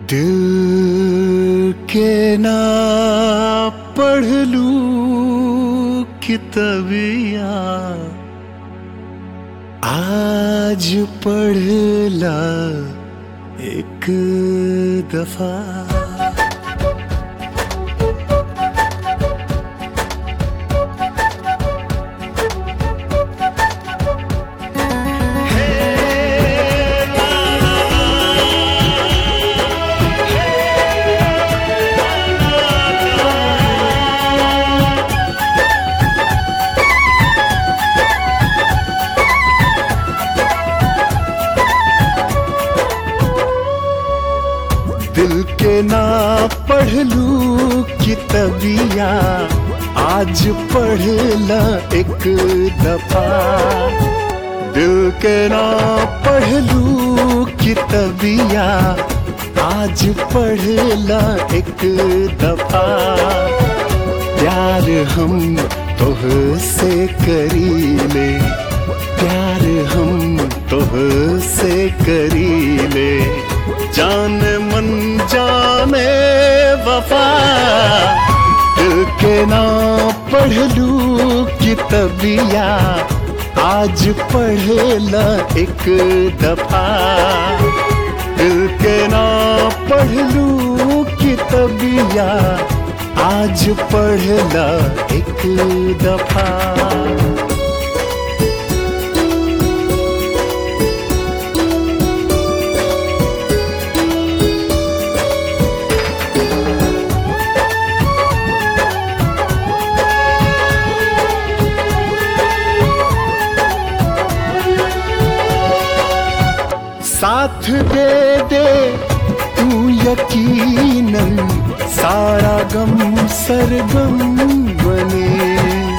दिल के ना पढ़ लू कितबिया आज पढ़ला एक दफा दिल के ना पढ़ लू कितबिया आज पढ़ला एक दफा दिल के ना पढ़ लू कितबिया आज पढ़ला एक दफा प्यार हम तोह से करीले प्यार हम तोह से करीले जान मन जाने वफा दिल के ना पढ़ लू कितबिया आज पढ़ला एक दफा दिल के ना पढ़ लू कितबिया आज पढ़ला एक दफा साथ दे दे तू यकीनन सारा गम सरगम बने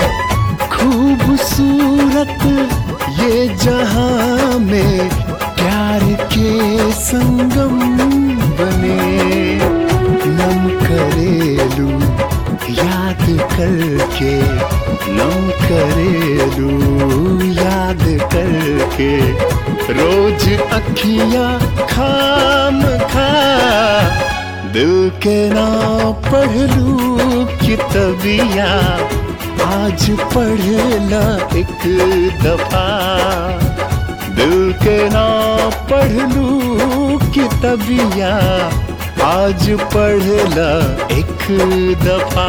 खूबसूरत ये जहां में प्यार के संगम बने नम करेलू याद करके नम करेलू याद करके रोज अखियां खाम खा दिल के ना पढ़ लू कितबिया आज पढ़ला एक दफा दिल के ना पढ़ लू कितबिया आज पढ़ला एक दफा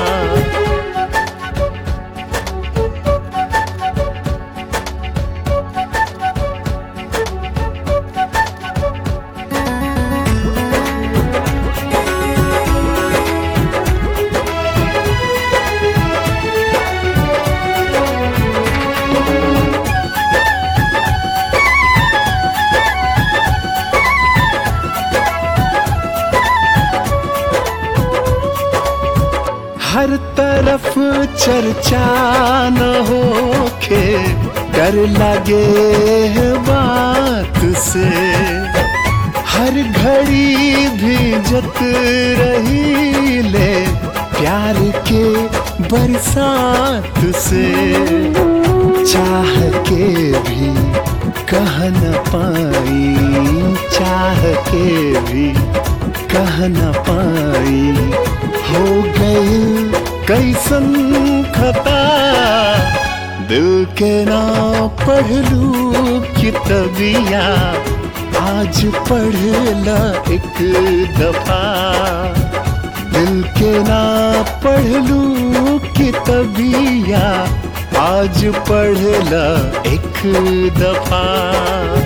हर तरफ चर्चा न होके डर लगे है बात से हर घड़ी भीजत रही ले प्यार के बरसात से चाह के भी कह न पाई चाह के भी कह न पाई हो गई कैसन खता दिल के ना पढ़ लू कितबिया आज पढ़ला एक दफा दिल के ना पढ़ लू कितबिया आज पढ़ला एक दफा